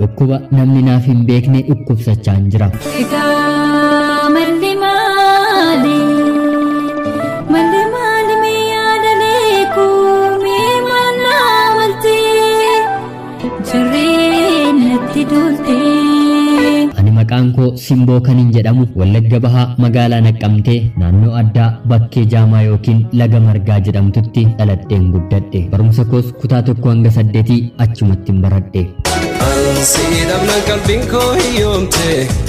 dhukkuba namni naaf hin beekne dhukkubsachaan jira Egaa malli maali? Malli maali mee yaadalee kuumee mannaa waltee? Jirreen natti doltee. ani maqaan koo simboo kanin jedhamu wallagga bahaa magaalaa naqqamtee naannoo addaa bakkee jaamaa yookiin laga margaa jedhamtutti dhaladheen guddadhe barumsa koos kutaa tokko hanga saddeetii achumattin baradhe Ansi dhabna qalbiin koo hiyyoomte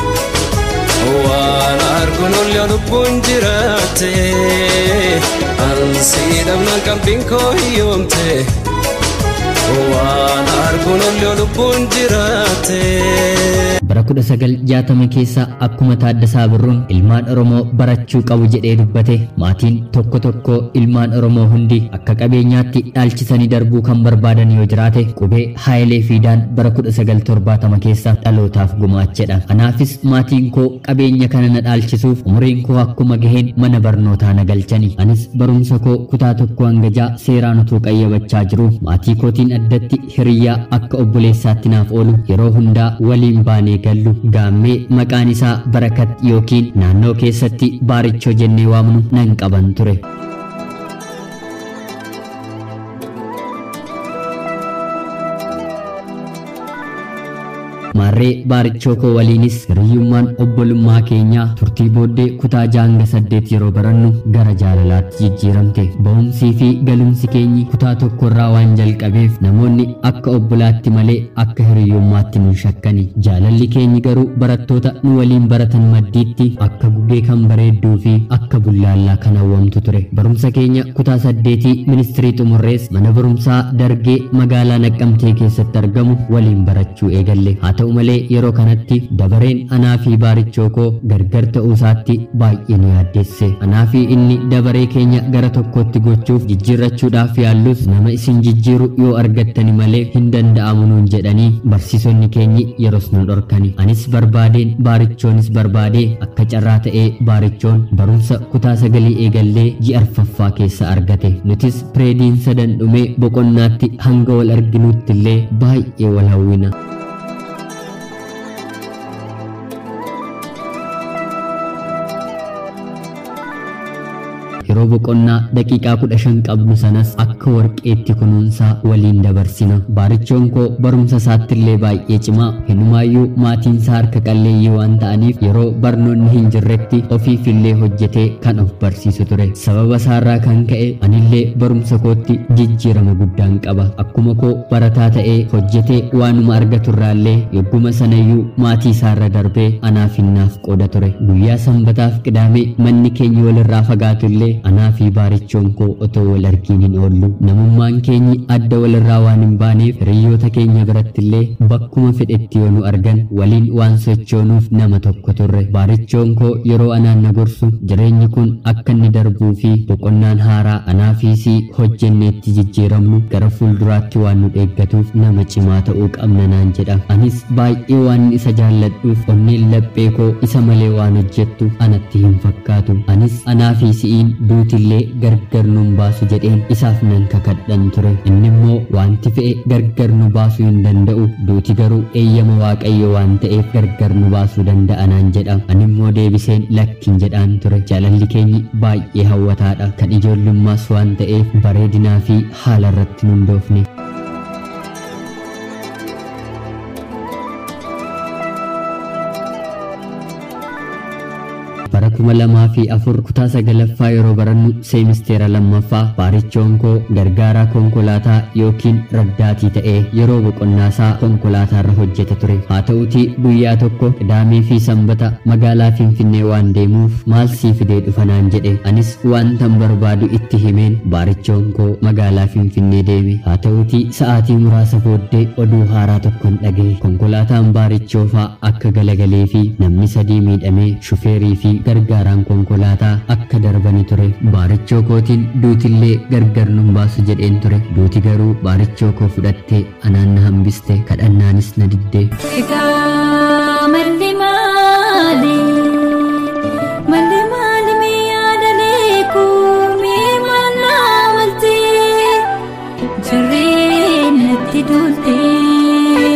waan arguun ol yaa lubbuun jiraatte Ansi dhabna qalbiin koo hiyyoomte waan arguun ol yaa lubbuun jiraatte. bara kudha sagal jaatama keessa akkuma taaddasaa birruun ilmaan oromoo barachuu qabu jedhee dubbate maatiin tokko tokko ilmaan oromoo hundi akka qabeenyaatti dhaalchisanii darbuu kan barbaadan yoo jiraate qubee haayilee fiidaan bara kudha sagal torbaatama keessa dhalootaaf gumaachedha anaafis maatiin koo qabeenya kana na dhaalchisuuf umuriin koo akkuma gaheen mana barnootaa na galchani anis barumsa koo kutaa tokko hanga jaa seeraan utuu qayyabachaa jiru maatii kootiin addatti hiriyyaa akka obboleessaatti naaf oolu yeroo hundaa waliin baanee gallu gaammee maqaan isaa barakat yookiin naannoo keessatti baarichoo jennee waamnu nan qaban ture. maarree baarichoo koo waliinis hiriyyummaan obbolummaa keenyaa turtii booddee kutaa jaanga saddeet yeroo barannu gara jaalalaatti jijjiiramte ba'umsii fi galumsi keenyi kutaa tokkorraa waan jalqabeef namoonni akka obbolaatti malee akka hiriyyummaatti nu shakkani jaalalli keenyi garuu barattoota nu waliin baratan maddiitti akka gugee kan bareedduu fi akka bullaallaa kan hawwamtu ture barumsa keenya kutaa saddeetii ministirii xumurrees mana barumsaa dargee magaalaa naqqamtee keessatti argamu waliin barachuu eegalle haa ta'u malee yeroo kanatti dabareen anaa fi baarichoo koo gargar ta'uusaatti baay'ee nu yaaddeesse anaa fi inni dabaree keenya gara tokkotti gochuuf jijjiirrachuudhaaf yaallus nama isin jijjiiru yoo argattani malee hin danda'amu nuun jedhanii barsiisonni keenyi yeros nu dhorkani anis barbaadeen baarichoonis barbaadee akka carraa ta'ee baarichoon barumsa kutaa sagalii eegallee ji'a arfaffaa keessa argate nutis pireediin sadan dhumee boqonnaatti hanga wal arginuutti illee baay'ee wal hawwina. yeroo boqonnaa daqiiqaa kudha shan qabnu sanas akka warqeetti kunuunsaa waliin dabarsina baarichoon koo barumsa isaattillee baay'ee cimaa hinumaayyuu maatiinsaa harka qalleeyyii waan ta'aniif yeroo barnoonni hin jirretti ofiifillee hojjetee kan of barsiisu ture sababa isaarraa kan ka'e anillee barumsa kootti jijjiirama guddaan qaba akkuma koo barataa ta'ee hojjetee waanuma argaturraallee yogguma sanayyuu maatii isaarra darbee anaaf hinnaaf qooda ture guyyaa sanbataaf qidaamee manni keenya walirraa fagaatu illee anaa fi baarichoon koo otoo wal argiin hin oollu namummaan keenyi adda walirraa waan hin baaneef hiriyoota keenya birattillee bakkuma fedhetti yoo nu argan waliin waan sochoonuuf nama tokko turre baarichoon koo yeroo anaan na gorsu jireenyi kun akka inni darbuu fi boqonnaan haaraa anaa fi sii hojjenneetti jijjiiramnu gara fuulduraatti waan nu eeggatuuf nama cimaa ta'uu qabna naan jedha anis baay'ee waan isa jaalladhuuf onneen laphee koo isa malee waan hojjettu anatti hin fakkaatu anis anaa fi si'iin duutillee gargar nun baasu jedheen isaaf nan kakadhan ture inni immoo wanti fe'e gargar nu baasuu hin danda'u duuti garuu eeyyama waaqayyo waan ta'eef gargar nu baasuu danda'a naan jedha ani immoo deebiseen lakkin jedhaan ture jaalalli keenyi baay'ee hawwataadha kan ijoollummaas waan ta'eef bareedinaa fi haala irratti nun doofne. bara kuma lamaa fi afur kutaa sagalaffaa yeroo barannu seemisteera lammaffaa baarichoon koo gargaaraa konkolaataa yookiin raddaatii ta'ee yeroo boqonnaasaa konkolaataarra hojjeta ture haa ta'utii guyyaa tokko qidaamee fi sanbata magaalaa finfinnee waan deemuuf maal sii fidee dhufa naan jedhe anis waantan barbaadu itti himeen baarichoon koo magaalaa finfinnee deeme haa ta'utii sa'aatii muraasa booddee oduu haaraa tokkon dhagaye konkolaataan baarichoofaa akka galagalee fi namni sadii miidhamee shufeerii fi gargaaraan konkolaataa akka darbani ture baarichoo kootiin duutillee gargar nun baasu jedheen ture duuti garuu baarichoo koo fudhattee anaan na hambiste kadhannaanis na diddee Egaa malli maali? Malli maali mee yaadalee kuumee mannaa waltee? Jirreen natti doltee. egaa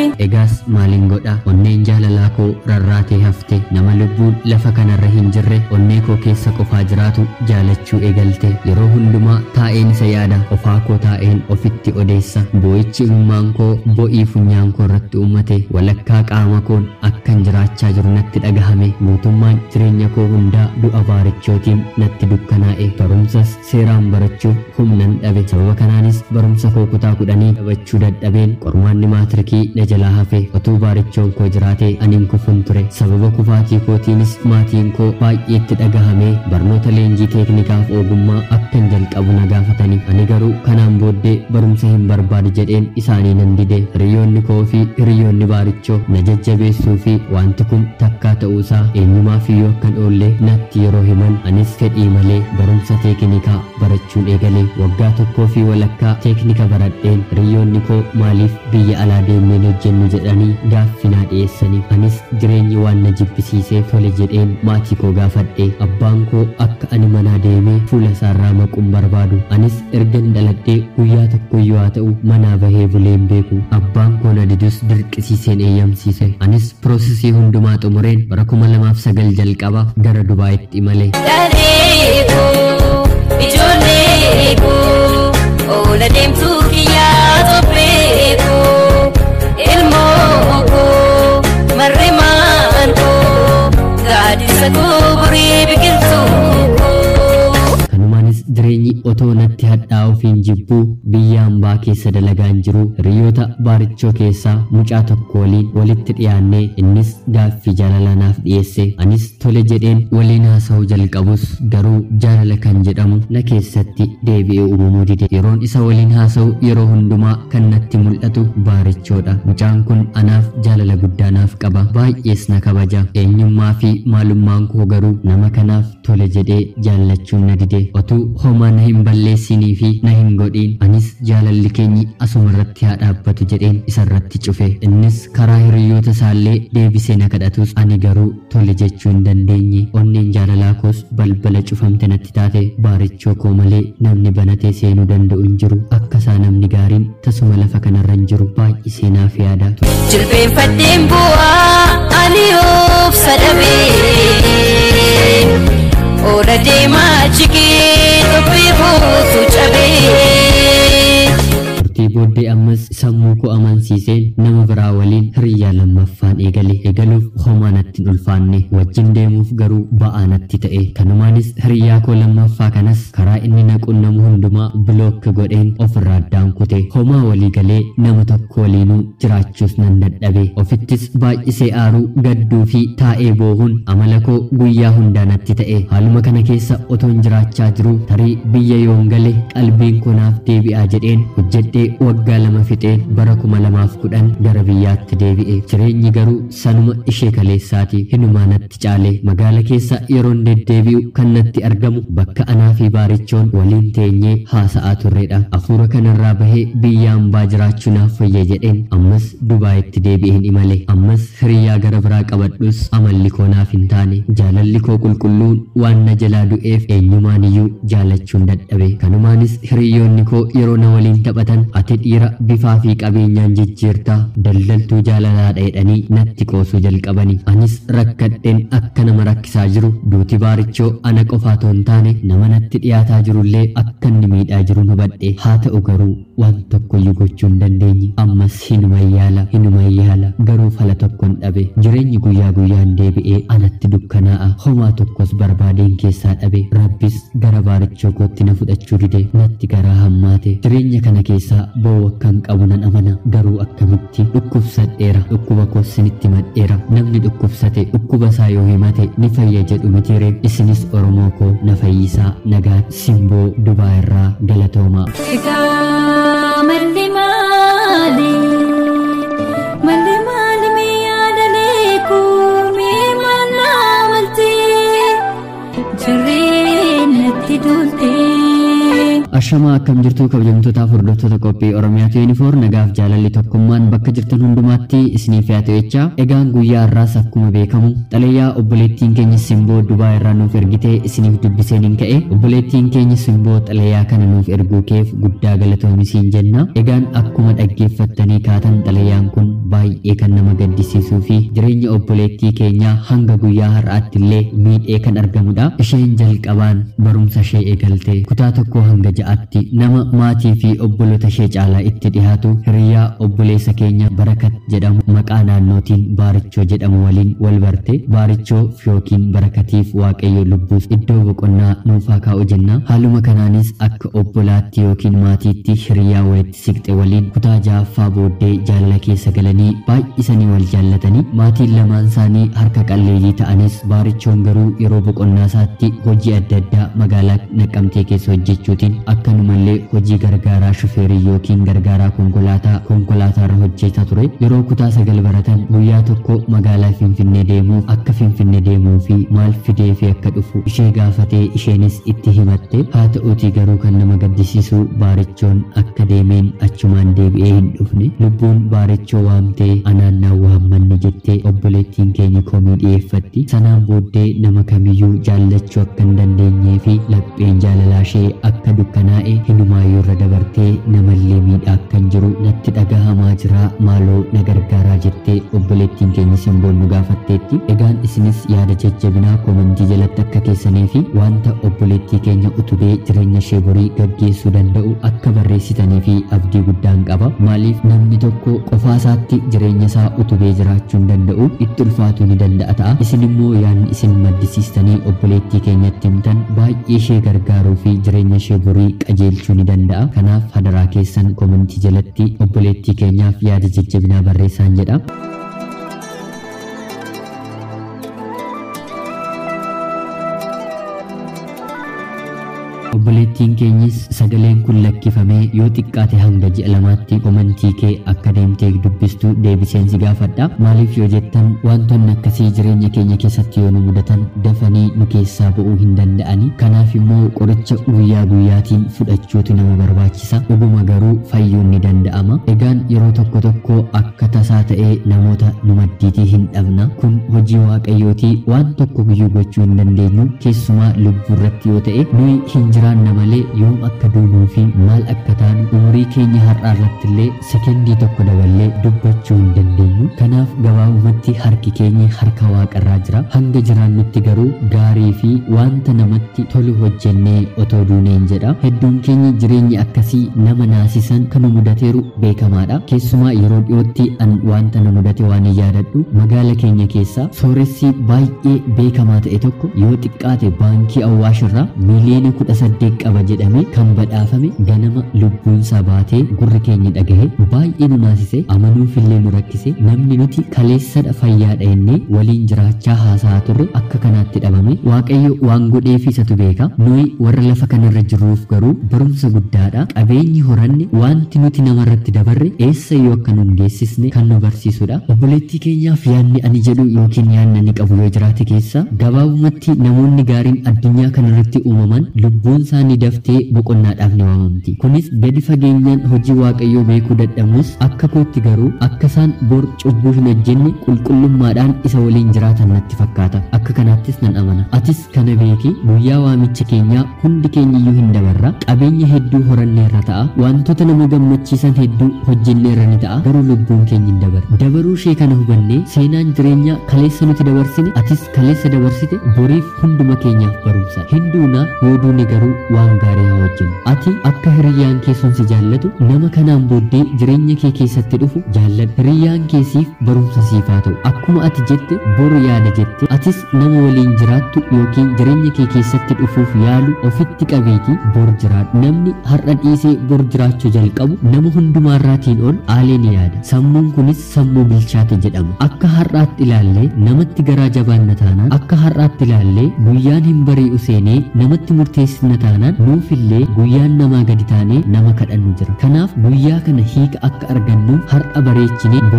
biraas maalin godha onneen jaalalaa koo rarraatee hafte nama lubbuun lafa kanarra hin jirre onnee koo keessa qofaa jiraatu jaalachuu eegalte yeroo hundumaa taa'een isa yaada ofaa koo taa'een ofitti odeessa boo'ichi imimmaan koo bo'ii funyaan koo irratti uummate walakkaa qaama koon akkan jiraachaa jiru natti dhagahame guutummaan jireenya koo hundaa du'a baarichootiin natti dukkanaa'e barumsas seeraan barachuuf humnan dhabe sababa kanaanis barumsa koo kutaa kudhanii dhabachuu dadhabeen qormaanni maatirikii na jalaa hafe otuu baarichoon koo jiraatee aniin kufun ture sababa kufaatii kootiinis maatiin koo baay'eetti dhagahamee barnoota leenjii teeknikaaf ogummaa akkan jalqabu na gaafatanii ani garuu kanaan booddee barumsa hin barbaadu jedheen isaanii nan dide hiriyoonni koo fi hiriyoonni baarichoo na jajjabeessuu fi wanti kun takkaa ta'uusaa eenyumaaf iyyuu akkan oollee natti yeroo himan anis fedhii malee barumsa teeknikaa barachuun eegale waggaa tokkoo fi walakkaa teeknika baradheen hiriyoonni koo maaliif biyya alaa deemneen hojjennu jedhanii gaaffinaa dhiyeessanii anis jireenyi waan na jibbisiisee tole jedheen maatii koo gaafadhe abbaan koo akka ani manaa deemee fuula isaarraa maquun barbaadu anis ergan dhaladhee guyyaa tokkoyyuu haa ta'u manaa bahee buleen beeku abbaan koo na didus dirqisiiseen eeyyamsiise anis piroosesii hundumaa xumureen bara kuma lamaaf sagal jalqaba gara dubaayitti imale Dareekoo ijoolleekoo oola deemtuu kiyyaa topheekoo ilmoo koo marree maankoo gaaddisa koo burii biqiltuu koo. kanumaanis jireenyi otoo natti hadhaa'uuf hin jibbuu biyya hambaa keessa dalagaan jiru hiriyoota baarichoo keessaa mucaa tokko waliin walitti dhiyaannee innis gaaffii jaalala naaf dhiyeesse anis tole jedheen waliin haasa'uu jalqabus garuu jaalala kan jedhamu na keessatti deebi'ee uumamuu dide yeroon isa waliin haasa'u yeroo hundumaa kan natti mul'atu baarichoodha mucaan kun anaaf jaalala guddaa naaf qaba baay'ees na kabaja eenyummaa fi maalummaan koo garuu nama kanaaf tole jedhee jaallachuun na dide otuu homaa na hin balleessinii fi na hin godhiin anis jaalalli keenyi asuma irratti haa dhaabbatu jedheen isarratti cufe innis karaa hiriyoota isaallee deebisee na kadhatus ani garuu tole jechuu hin dandeenye onneen jaalalaa koos balbala cufamte natti taate baarichoo koo malee namni banatee seenuu danda'u hin jiru akka isaa namni gaariin tasuma lafa kanarra hin jiru baay'isee naaf yaada Jilbeenfadheen bu'aa ani obsa dhabee Oola deemaa jigee tophii buutu cabee turtii booddee ammas sammuu koo amansiiseen nama biraa waliin hiriyyaa lammaffaan eegale eegaluuf homaa natti hin ulfaanne wajjin deemuuf garuu ba'aa natti ta'e kanumaanis hiriyyaa koo lammaffaa kanas karaa inni na qunnamu hundumaa bilookki godheen ofirraa addaan kute homaa walii galee nama tokko waliinuu jiraachuus nan dadhabe ofittis baay'isee aaruu gadduu fi taa'ee boohuun amala koo guyyaa hundaa natti ta'e haaluma kana keessa otoon jiraachaa jiru tarii biyya yoon gale qalbiin koo naaf deebi'aa jedheen hojjedhee waggaa lama fixeen bara kuma lamaaf kudhan gara biyyaatti deebi'e jireenyi garuu sanuma ishee kaleessaati hinumaa natti caale magaala keessa yeroon deddeebi'u kan natti argamu bakka anaa fi baarichoon waliin teenyee haasa'aa turredha hafuura kanarraa bahee biyya hambaa jiraachuu naaf fayya jedheen ammas dubaayitti deebi'een imale ammas hiriyyaa gara biraa qabadhus amalli koo naaf hin taane jaalalli koo qulqulluun waan na jalaa du'eef eenyumaan iyyuu jaalachuun dadhabe kanumaanis hiriyoonni koo yeroo na waliin taphatan ati dhiira bifaa fi qabeenyaan jijjiirtaa daldaltuu jaalalaadha jedhanii natti qoosuu jalqabani anis rakkadheen akka nama rakkisaa jiru duuti baarichoo ana qofa otoo hin taane nama natti dhiyaataa jirullee akka inni miidhaa jiru hubadhe haa ta'u garuu waan tokkoyyuu gochuu hin dandeenye ammas hinuma yaala hinuma yaala garuu fala tokkon dhabe jireenyi guyyaa guyyaan deebi'ee anatti dukkanaa'a homaa tokkos barbaadeen keessaa dhabe rabbis gara baarichoo kootti na fudhachuu dide natti garaa hammaate jireenya kana keessaa ba'uu akkan qabu nan amana garuu akkamitti dhukkubsadheera dhukkuba koosinitti madheera namni dhukkubsate dhukkuba isaa yoo himate ni fayya jedhu mitiire isinis oromoo koo na fayyisaa nagaa simboo dubaa irraa galatoomaa Egaa malli maali? Malli maali mee yaadalee kuumee maal naamaltee? Jirreen natti toltee. Ashamaa akkam jirtu kabajamtootaaf hordoftoota qophii Oromiyaatu yuunifoor nagaaf jaalalli tokkummaan bakka jirtan hundumaatti isiniif yaa ta'echaa egaan guyyaa har'aas akkuma beekamu xalayaa obboleettiin keenya simboo Dubaa irraa nuuf ergitee isiniif dubbiseen hin ka'e obboleettiin keenya simboo xalayaa kana nuuf erguu keef guddaa galatoomisiin jenna egaan akkuma dhaggeeffattanii kaatan xalayaan kun baay'ee kan nama gaddisiisuu fi jireenya obboleettii keenyaa hanga guyyaa har'aatti illee miidhee kan argamudha isheen jalqabaan barumsa ishee eegalte kutaa tokko hanga ja'aatti nama maatii fi obboloota ishee caalaa itti dhihaatu hiriyaa obboleessa keenya barakat jedhamu maqaa naannootiin baarichoo jedhamu waliin wal barte baarichoo yookiin barakatiif waaqayyo lubbuuf iddoo boqonnaa nuufaa kaa'u jenna haaluma kanaanis akka obbolaatti yookiin maatiitti hiriyaa walitti siqxe waliin kutaa ja'affaa booddee jaalala keessa galanii baay'isanii wal jaallatanii maatiin lamaan isaanii harka qalleeyyii ta'anis baarichoon garuu yeroo boqonnaa isaatti hojii adda addaa magaalaa naqqamtee keessa hojjechuutiin akkanumallee hojii gargaaraa shufeerii yookiin gargaaraa konkolaataa konkolaataarra hojjetaa ture yeroo kutaa sagal baratan guyyaa tokko magaalaa finfinnee deemuuf akka finfinnee deemuu fi maal fidee fi akka dhufu ishee gaafatee isheenis itti himatte haa ta'uutii garuu kan nama gaddisiisu baarichoon akka deemeen achumaan deebi'ee hin dhufne lubbuun baarichoo waamtee anaan naa waammanni jettee obboleettiin keenya komii dhiyeeffatti sanaan booddee nama kamiyyuu jaallachuu akka hin dandeenyee fi lapheen jaalalaa ishee akka dukkanaa'e hinumaayyuu irra dabartee namallee miidhaa akkan jiru natti dhagahamaa jira maaloo na gargaaraa jettee obboleettiin keenya simboon nu gaafatteetti egaan isinis yaada jajjabinaa komentii jalatti akka keessanii fi wanta obboleettii keenya utubee jireenya ishee borii gaggeessuu danda'u akka barreessitanii fi abdii guddaan qaba maaliif namni tokko qofaasaatti jireenya isaa utubee jiraachuu hin danda'u itti ulfaatuu ni danda'a ta'a isin immoo yaadni isin maddisiistanii obboleettii keenyatti himtan baay'ee ishee gargaaruu fi jireenya ishee borii qajeelchuu ni danda'a kanaaf hadaraa keessan komentii jalatti obboleettii keenyaaf yaada jajjabinaa barreessaa jedha. obboleettiin keenyis sagaleen kun lakkifamee yoo xiqqaate hanga ji'a lamaatti komentii kee akka deemtee dubbistu deebiseen si gaafadha maaliif yoo jettan wantoonni akkasii jireenya keenya keessatti yoo nu mudatan dafanii nu keessaa ba'uu hin danda'ani kanaaf immoo qoricha guyyaa guyyaatiin fudhachuutu nama barbaachisa dhuguma garuu fayyuun ni danda'ama egaan yeroo tokko tokko akka tasaa ta'ee namoota nu maddiitii hin dhabna kun hojii waaqayyootii waan tokko guyyuu gochuu hin dandeenyu keessumaa lubbuu irratti yoo ta'e nuyi hin jiraanna malee yoom akka duunuu fi maal akka taanu umurii keenya har'aa irratti illee sekendii tokko daballee dubbachuu hin dandeenyu kanaaf gabaabumatti harki keenya harka waaqarraa jira hanga jiraannutti garuu gaarii fi wanta namatti tolu hojjennee otoo duuneen jedha hedduun keenya jireenya akkasii nama naasisan kan nu mudateeru beekamaadha keessumaa yeroo dhiyootti an wanta nu mudate waan hin yaadadhu magaala keenya keessa sooressi baay'ee beekamaa ta'e tokko yoo xiqqaate baankii awwaashirraa miiliyoona kudha saddeet qaba jedhamee kan badhaafame ganama lubbuunsaa baatee gurri keenya dhagahe baay'ee nu naasise amanuufillee nu rakkise namni nuti kaleessadha fayyaadha jennee waliin jiraachaa haasa'aa turre akka kanaatti dhabame waaqayyo waan godheef isatu beeka nuyi warra lafa kanarra jirruuf garuu barumsa guddaadha qabeenyi horanne wanti nuti namarratti dabarre eessa yoo akka nu geessisne kan nu barsiisudha obboleettii keenyaaf yaanni ani jedhu yookiin yaanni ani qabu yoo jiraate keessa gabaabumatti namoonni gaariin addunyaa kanarratti uumaman lubbuun isaanii daftee boqonnaadhaaf ni waamamti kunis gadi fageenyaan hojii waaqayyoo beekuu dadhabnus akka kootti garuu akka isaan bor cubbuu hin hojjenne qulqullummaadhaan isa waliin jiraatan natti fakkaata akka kanaattis nan amana atis kana beeki guyyaa waamicha keenyaa hundi keenyiyyuu hin dabarra qabeenya hedduu horanneerra ta'a wantoota nama gammachiisan hedduu hojjenneerra ni ta'a garuu lubbuun keenya hin dabarre dabaruu ishee kana hubannee seenaan jireenyaa kaleessa nuti dabarsine atis kaleessa dabarsite boriif hunduma keenyaaf barumsa hinduunaa yoo duune garuu waan gaarii haa hojjennu ati akka hiriyyaan kee sun si jaallatu nama kanaan booddee jireenya kee keessatti dhufu jaalladhu hiriyyaan keesiif barumsa siif haa ta'u akkuma ati jette boru yaada jette atis nama waliin jiraattu yookiin jireenya kee keessatti dhufuuf yaalu ofitti qabeetii bor jiraadhu namni har'a dhiisee bor jiraachuu jalqabu nama hundumaarraatiin ol aalee ni yaada sammuun kunis sammuu bilchaate jedhama akka har'aatti ilaallee namatti garaa jabaanna taanaan akka har'aatti ilaallee guyyaan hin bari'u seenee namatti murteessina taanaan nuufillee guyyaan namaa gadi taanee nama kadhannu jira kanaaf guyyaa kana hiika akka argannuuf har'a bareechinee boriif haa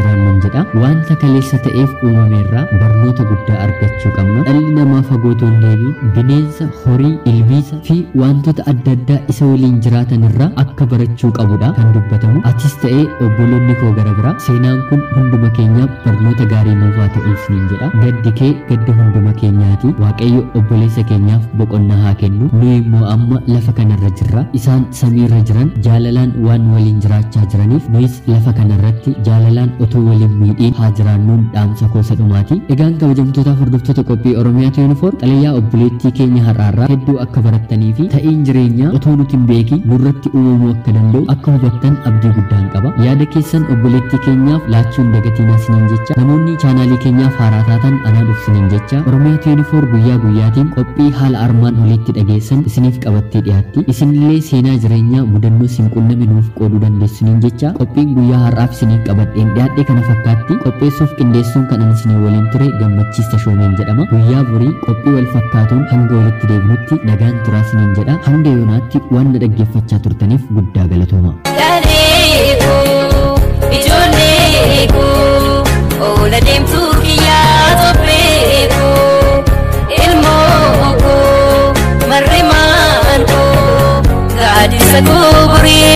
jiraannuun jedha wanta kaleessa ta'eef uumameerraa barnoota guddaa argachuu qabna dhalli namaa fagootuu hin deebiin bineensa horii ilbiisa fi wantoota adda addaa isa waliin jiraatan irraa akka barachuu qabudha kan dubbatamu atis ta'ee obboloonni koo gara biraa seenaan kun hunduma keenyaaf barnoota gaarii nuuf haa ta'u isiniin jedha gaddi kee gadda hunduma keenyaati waaqayyo obboleessa keenyaaf boqonnaa haa kennu nu immoo amma lafa kanarra jirra isaan samiirra jiran jaalalaan waan waliin jiraachaa jiraniif nuyis lafa kanarratti jaalalaan otoo waliin miidhiin haa jiraannuun dhaamsa koosa dhumaati egaan kabajamtootaaf hordoftoota qophii oromiyaatu yuunifoor xalayaa obboleettii keenya har'aarraa hedduu akka barattanii fi ta'iin jireenyaa otoo nuti hin beekin nurratti uumamuu akka danda'u akka hubattan abdii guddaan qaba yaada keessan obboleettii keenyaaf laachuun dagatiinaa siniin jecha namoonni chaanaalii keenyaaf haaraa taatan anaa dhufsiniin jecha oromiyaatu yuunifoor guyyaa guyyaatiin qophii haala armaan olitti dhageessan isiniif qabattee dhiyaatti isinillee seenaa jireenyaa mudannoo isin qunname nuuf qooduu dandeessuniin jecha qophiin guyyaa har'aaf isiniif qabadheen dhiyaadhe kana fakkaatti qopheessuuf qindeessuun kan ani isinii waliin ture gammachiista shoomeen jedhama guyyaa borii qophii wal fakkaatuun hanga walitti deebinutti nagaan turaa isiniin jedha hanga yoonaatti waan na dhaggeeffachaa turtaniif guddaa galatooma. Dhaleeko ijoollee koo oola deemtuu kiyyaa topheeko ilmoo koo marri maan koo gaadisa koo burii.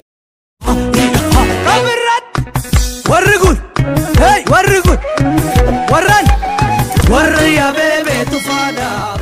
warri kun hey warri kun warran warra yaabee beetu faadhaa.